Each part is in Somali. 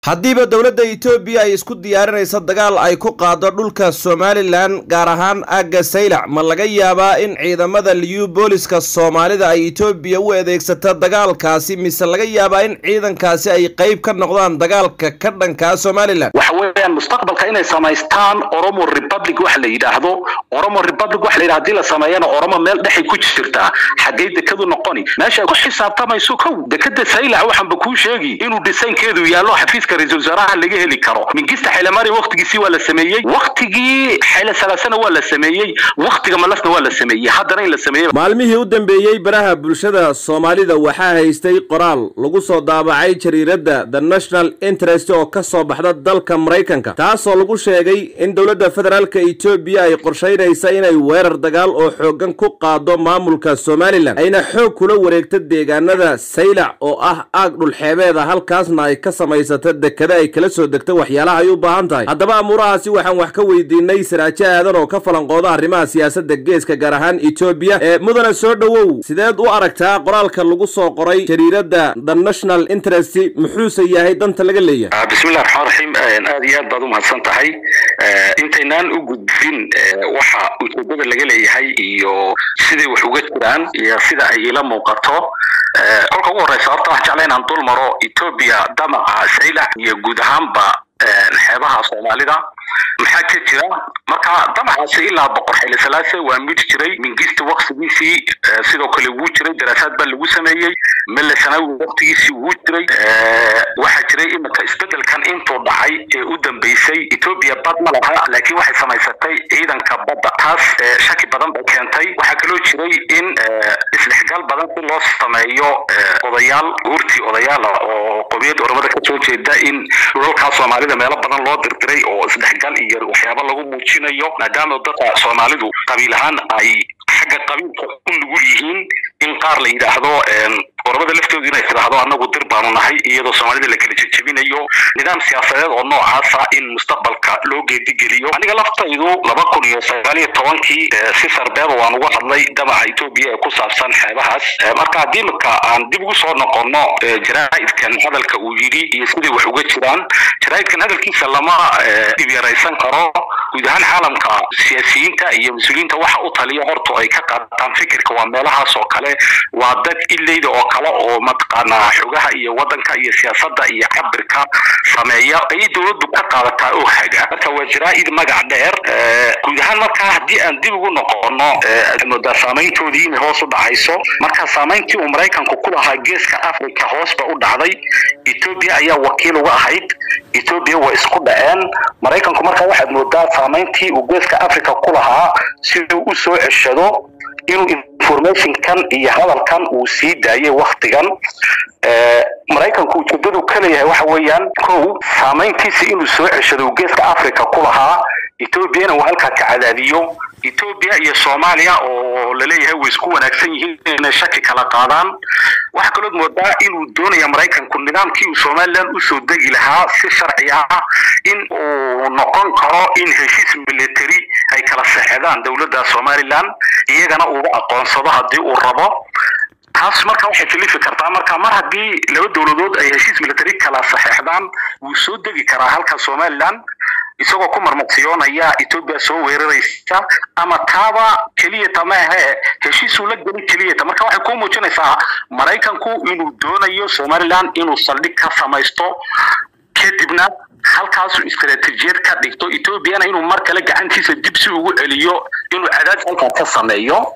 haddiiba dowladda etoobiya ay isku diyaarinayso dagaal ay ku qaado dhulka somalilan gaar ahaan aagga saylac ma laga yaabaa in ciidamada liyu booliska soomaalida ay etoobiya u adeegsato dagaalkaasi mise laga yaabaa in ciidankaasi ay qayb ka noqdaan dagaalka ka dhankaa somalilan waxa weeyaan mustaqbalka inay samaystaan oromo republic waxa la yidhaahdo oromo republic waxa la yidhahdo hadii la sameeyana oromo meel dhexay ku jirtaa xaggay dekadu noqoni meesha ay ku xisaabtamayso kow dekada saylac waxaanba kuu sheegi inuu dhisaynkeedu yaallo xafiiska ra-iisul wasaaraha laga heli karo mingista xaylemari waktigiisii waa la sameeyey waktigii xayle salaasana waa la sameeyey waktiga malasna waa la sameeyey haddana in la sameeyey maalmihii u dambeeyey baraha bulshada soomaalida waxaa haystay qoraal lagu soo daabacay jariiradda the national interest oo ka soo baxda dalka maraykanka taasoo lagu sheegay in dowladda federaalka etoobiya ay qorshaynaysa inay weerar dagaal oo xooggan ku qaado maamulka somalilan ayna xoog kula wareegto deegaanada saylac oo ah aag dhulxeebeeda halkaasna ay ka samaysata dekada ay kala soo degto waxyaalaha ay u baahan tahay haddaba amuurahaasi waxaan wax ka weydiinay saraajo aadan oo ka falanqooda arrimaha siyaasadda geeska gaar ahaan etoobiya ee mudana soo dhowow sideed u aragtaa qoraalka lagu soo qoray jariiradda the national interest muxuuse yahay danta laga leeyahay bismillahi raxmaan raxiim aad iyo aad baad u mahadsan tahay intaynaan u gudbin waxa ujeedada laga leeyahay iyo siday wax uga jiraan iyo sida ay ila muuqato kolka ugu horeysa horta wax jecla inaan dul maro etoobiya damaca saylac iyo guud ahaanba xeebaha soomaalida maxaa ka jira marka damacaasi ilaa boqor xile salaase waa mid jiray mingista waktigiisii sidoo kale wuu jiray daraasaad baa lagu sameeyey mele sanawi waktigiisii wuu jiray waxaa jiray iminka isbedelkan intuu dhacay ee u dambeysay etoobiya bad ma laha laakiin waxay samaysatay ciidanka badda taas shaki badan bay keentay waxaa kaloo jiray in isdhexgal badan si loo sameeyo odayaal guurtii odayaala oo qomiyadda oromada ka soo jeeda in dhulalkaa soomaalida meelo badan loo dirdiray oo isdhexgal iyo waxyaaba lagu muujinayo maadaama dadka soomaalidu qabiil ahaan ay xagga qabiilka u nugul yihiin in qaar la yidhaahdo oromada laftoodu inay tidhaahdo annagu dir baanu nahay iyadoo soomaalida la kala jejebinayo nidaam siyaasadeed oo noocaasa in mustaqbalka loo geedigeliyo aniga laftaydu laba kun iyo sagaal iyo tobankii si sarbeeba waan uga hadlay damaca etoobiya ee ku saabsan xeebahaas marka haddii imika aan dib ugu soo noqono jaraa'idkan hadalka uu yidhi iyo siday wax uga jiraan jaraa'idkan hadalkiisa lama dhibyaraysan karo guud ahaan caalamka siyaasiyiinta iyo mas-uuliyiinta waxa u taliya horta ay ka qaataan fikirka waa meelahaas oo kale waa dad ileyda oo kale oo mataqaanaa xogaha iyo wadanka iyo siyaasadda iyo cabirka sameeya ayay dowladdu ka qaadataa oo haga marka waa jaraa'id magac dheer guud ahaan markaa haddii aan dib ugu noqono moodaa saamayntoodii inay hoos u dhacayso marka saamayntii uu maraykanku ku lahaa geeska africa hoosba u dhacday etoobiya ayaa wakiil uga ahayd etoobiya waa isku dhaceen maraykanku marka waxaad moodaa saamayntii uu geeska africa ku lahaa siduu u soo ceshado inuu informationkan iyo hadalkan uu sii daayay waktigan maraykanku ujeedadu ka leeyahay waxa weeyaan kow saamayntiisa inuu soo ceshado uu geeska africa ku lahaa etoobiyana uu halkaa ka cadaadiyo etoobiya iyo soomaaliya oo laleeyahay way isku wanaagsan yihiin inay shaki kala qaadaan waxaa kalood moodaa inuu doonaya maraykanku nidaamkii uu somalilan usoo degi lahaa si sharci ah in uu noqon karo in heshiis military ay kala saxedaan dowladda somalilan iyagana uuga aqoonsado haddii uu rabo taas marka waxay kalifi kartaa marka mar haddii laba dowladood ay heshiis military kala saxeexdaan wuu soo degi karaa halka somalilan isagoo ku marmaqsiyoonaya etoobiya soo weeraraysa ama taaba keliyata maahe heshiisuu la gelin keliyata marka waxay kuu muujinaysaa maraykanku inuu doonayo somalilan inuu saldhig ka samaysto kadibna halkaasu istaraatiijiyad ka dhigto etoobiyana inuu mar kale gacantiisa dib si ugu celiyo inuu cadaadis halkaa ka sameeyo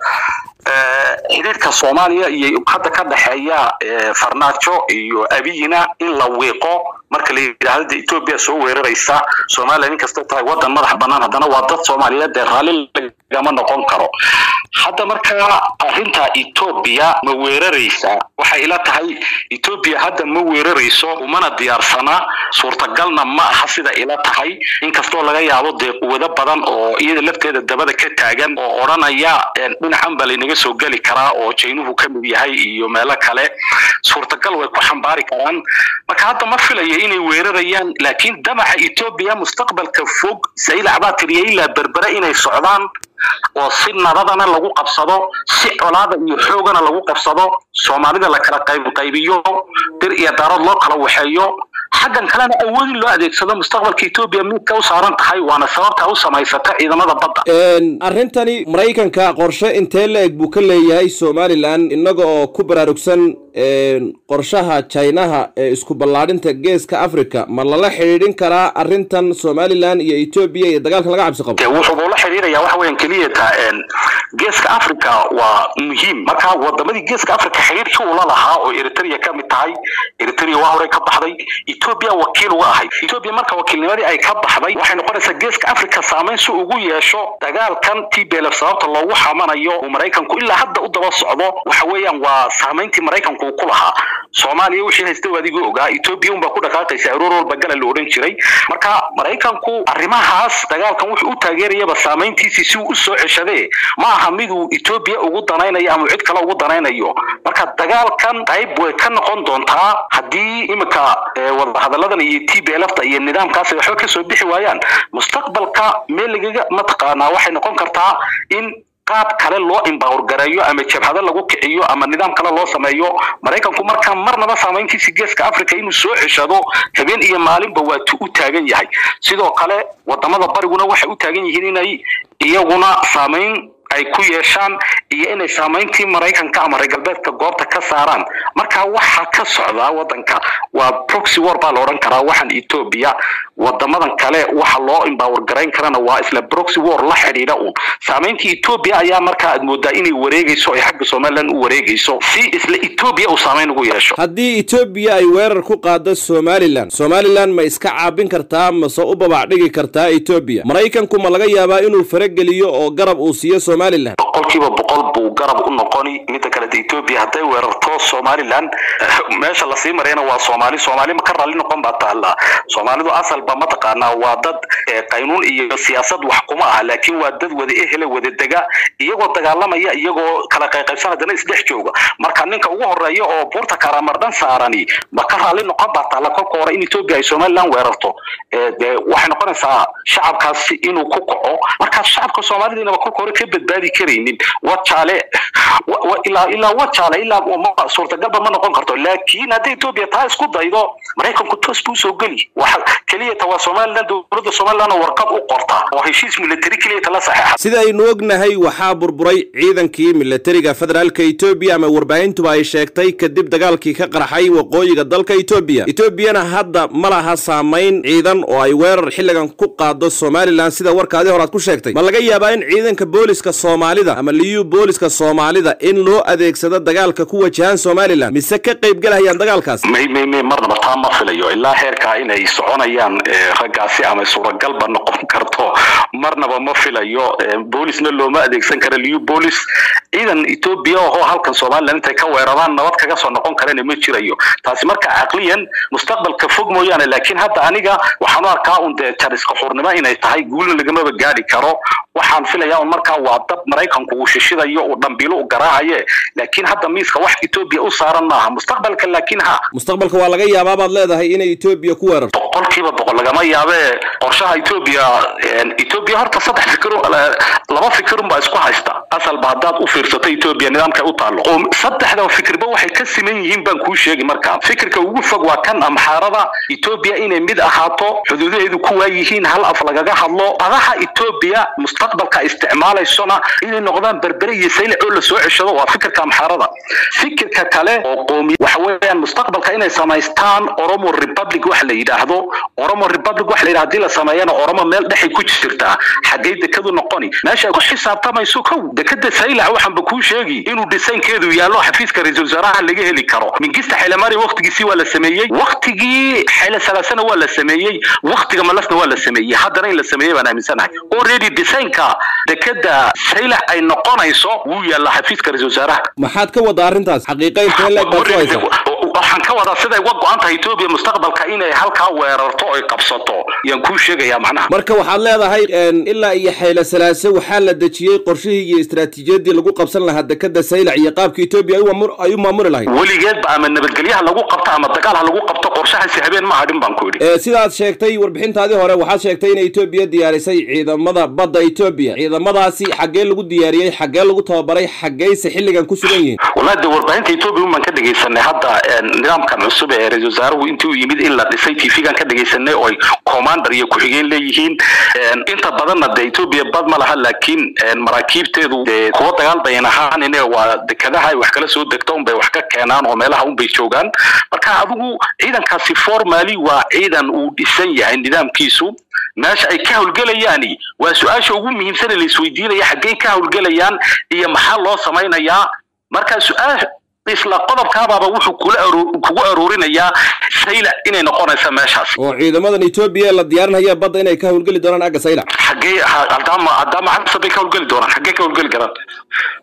xiriirka soomaaliya iyo hadda ka dhexeeya farnaajo iyo abiyina in la wiiqo marka la yidhaahdo de etoobiya soo weeraraysa somalilan inkastay tahay waddan madax bannaan haddana waa dad soomaaliyeed dee raalli lagama noqon karo hadda markaa arrinta etoobiya ma weeraraysa waxay ila tahay etoobiya hadda ma weerarayso umana diyaarsana suurtagalna ma aha sida ila tahay inkastoo laga yaabo dee quwado badan oo iyada lafteeda dabada ka taagan oo odhanaya dhinacan baa laynaga soo geli karaa oo jaynuhu ka mid yahay iyo meelo kale suurtagal way ku xambaari karaan marka hadda ma filaya inay weerarayaan laakiin damaca etoobiya mustaqbalka fog saylac baa tiriya ilaa berbere inay socdaan oo si nabadana lagu qabsado si colaada iyo xoogana lagu qabsado soomaalida la kala qaybqaybiyo dir iyo daarood loo kala waxeeyo xaggan kalena awoodin loo adeegsado mustaqbalka etoobiya midka u saaran tahay waana sababta u samaysata ciidamada badda arrintani maraykanka qorshe intee la eg buu ka leeyahay somalilan innaga oo ku baraarugsan qorshaha jinaha ee isku ballaadhinta geeska africa ma lala xidhiidhin karaa arrintan somalilan iyo etoobiya iyo dagaalkan laga cabsi qabo wuxuu la xidhiidhaya waxa weyan keliyata geeska africa waa muhiim marka wadamadii geeska africa xidhiidhkii uu la lahaa oo eritrea ka mid tahay eritrea waa horey ka baxday etoobiya wakiil uga ahayd etoobiya marka wakiilnimadii ay ka baxday waxay noqonaysaa geeska africa saamayn si ugu yeesho dagaalkan t b lf sababta loogu xamanayo uu maraykanku ilaa hadda u daba socdo waxa weeyaan waa saamayntii maraykanku uu ku lahaa soomaaliya wixii haysta adiguu ogaa etoobiya unbaa ku dhaqaaqaysa aroor walba gala la odhan jiray marka maraykanku arrimahaas dagaalkan wuxuu u taageerayaba saamayntiisii si uu u soo ceshadee ma aha miduu etoobiya ugu danaynayo ama cid kale ugu danaynayo marka dagaalkan qayb way ka noqon doontaa haddii iminka wadahadalladan iyo t b lfta iyo nidaamkaas ay waxba kasoo bixi waayaan mustaqbalka meel lagaga mataqaanaa waxay noqon kartaa in qaab kale loo imbawr gareeyo ama jabhado lagu kiciyo ama nidaam kale loo sameeyo maraykanku markaa marnaba saamayntiisa geeska africa inuu soo ceshado habeen iyo maalinba waatu u taagan yahay sidoo kale wadamada bariguna waxay u taagan yihiin inay iyaguna saamayn ay ku yeeshaan iyo inay saamayntii maraykanka ama reer galbeedka goobta ka saaraan marka waxa ka socdaa wadanka waa proxy war baa la odhan karaa waxaan etoobiya wadamadan kale waxa loo imbawar garayn karana waa isla proxy war la xidhiidha uun saamayntii etoobiya ayaa markaa aad moodaa inay wareegayso ay xagga somalilan u wareegayso si isla etoobiya uu saamayn ugu yeesho haddii etoobiya ay weerar ku qaado somalilan somalilan ma iska caabin kartaa mase u babac dhigi kartaa etoobiya maraykanku ma laga yaabaa inuu farageliyo oo garab uu siiyo somalilan boqolkiiba boqol buu garab u noqoni midda kaleta etoobiya hadday weerarto somalilan meesha lasii marayna waa soomaali soomaali ma ka raalli noqon baa taallaa soomaalidu asalba mataqaanaa waa dad qaynuun iyo siyaasad wax kuma aha laakiin waa dad wada ehele wada dega iyagoo dagaalamaya iyagoo kala qayqaybsan haddana isdhex jooga marka ninka ugu horeeya oo buurta karamardhan saarani ma ka raalli noqon baa taalla kolka hore in etoobiya ay somalilan weerarto de waxay noqonaysaa shacabkaasi inuu ku kaco markaas shacabka soomaalidiinaba kolka hore ka badbaadi karaynin wajaale ilaa ilaa wajaale ilaa suurtagalba ma noqon karto laakiin haddii etoobiya taa isku daydo maraykanku toos buu soo geli waxa keliyata waa somalilan dowladda somalilan oo warqad u qorta oo heshiis military keliyata la saxeexa sida aynu ognahay waxaa burburay ciidankii militariga federaalka etoobiya ama warbaahintuba ay sheegtay kadib dagaalkii ka qarxay waqooyiga dalka etoobiya etoobiyana hadda ma laha saamayn ciidan oo ay weerar xilligan ku qaado somalilan sida warkaadii hore aad ku sheegtay ma laga yaabaa in ciidanka booliska soomaalida ama liyu booliska soomaalida in loo adeegsado dagaalka ku wajahan somalilan mise ka qaybgalahayaan dagaalkaas may may may marnaba taa ma filayo ilaa heerkaa inay soconayaan raggaasi ama suuragalba noqon karto marnaba ma filayo boolisna looma adeegsan kara liyu boolis ciidan etoobiya oo halkan somalilan intay ka weeraraan nabad kaga soo noqon karana ma jirayo taasi marka caqliyan mustaqbalka fog mooyaane laakiin hadda aniga waxaan u arkaa un dee jariska xurnimo inay tahay guulna lagamaba gaadhi karo waxaan filayaa un markaa waa dab maraykanku uu shishidayo uu dhambiilo u garaacaye laakiin hadda miiska wax etoobiya u saaran maaha mustaqbalka laakiin ha mustaqbalka waa laga yaabaa baad leedahay inay etoobiya ku weerarto boqolkiiba boqol lagama yaabee qorshaha etoobiya etoobiya horta saddex fikir laba fikirun baa isku haysta asalba haddaad u fiirsato etoobiya nidaamkay u taallo saddexda fikirba waxay ka siman yihiin baan kuu sheegi markaa fikirka ugu fog waa kan amxaarada etoobiya inay mid ahaato xuduudaheedu ku waayihiin hal af lagaga hadlo adaha etoobiya mustaqbalka isticmaalaysona inay noqdaan berbere iyo saylac oo lasoo ceshado waa fikirka amxaarada fikirka kale oo qoomiya waxa weeyaan mustaqbalka inay samaystaan oromo republic wax la yidhaahdo oromo republic wax la yidhahdo haddii la sameeyana oromo meel dhexay ku jirtaa xaggay dekadu noqoni meesha ay ku xisaabtamayso kow dekada saylac waxaanba kuu sheegi inuu dhisaynkeedu yaallo xafiiska ra-iisul wasaaraha laga heli karo mingista xaylemari waktigiisii waa la sameeyey waktigii xayle salaasana waa la sameeyey waktiga malasna waa la sameeyey haddana in la sameeyey baan aaminsanahay already dhisaynka dekada saylac ay noqonayso wuu yaallaa xafiiska ra-isul wasaaraha maxaad ka wada arrintaas xaqiiqa intee leeg baad ku haysaa waxaan ka wadaa siday uga go-an tahay etoobiya mustaqbalka inay halkaa weerarto oy qabsato yaan kuu sheegayaa macnaha marka waxaad leedahay ilaa iyo xayle salaase waxaa la dejiyey qorshihii iyo istaraatiijiyadii lagu qabsan lahaa dekada saylac iyo qaabka etoobiya ay u maamuli lahayd weligeedba ama nabadgelyaha lagu qabto ama dagaal ha lagu qabto qorshahaasi habeen ma hadhin baan ku yidhi sidaad sheegtay warbixintaadii hore waxaad sheegtay inay etoobiya diyaarisay ciidamada badda etoobiya ciidamadaasi xaggee lagu diyaariyey xaggee lagu tababaray xaggeyse xilligan ku sugan yihiin wallahi de warbaahinta etoobiya un baan ka dhegaysanay hadda nidaamkan cusub ee ra-isul wasaaruhu intii uu yimid in la dhisay tv-gan ka dhegaysanay oo ay commander iyo ku-xigeen leeyihiin inta badanna dee etoobiya bad ma laha laakiin maraakiibteedu dee kuwa dagaal bayan ahaan waa dekadaha ay wax kala soo degto unbay wax ka keenaan oo meelaha unbay joogaan marka adigu ciidankaasi formally waa ciidan uu dhisan yahay nidaamkiisu meesha ay ka howlgelayaani waa su-aasha ugu muhiimsan ee la isweydiinaya xaggey ka howlgelayaan iyo maxaa loo samaynayaa marka su-aal isla qodobkaabaaba wuxuu kula kugu aruurinayaa saylac inay noqonaysa meeshaas oo ciidamadan etoobiya la diyaarinaya badda inay ka howlgeli doonaan agga saylac xaggee haddaama haddaama casab bay ka howlgeli doonaan xaggee ka howlgeli karaan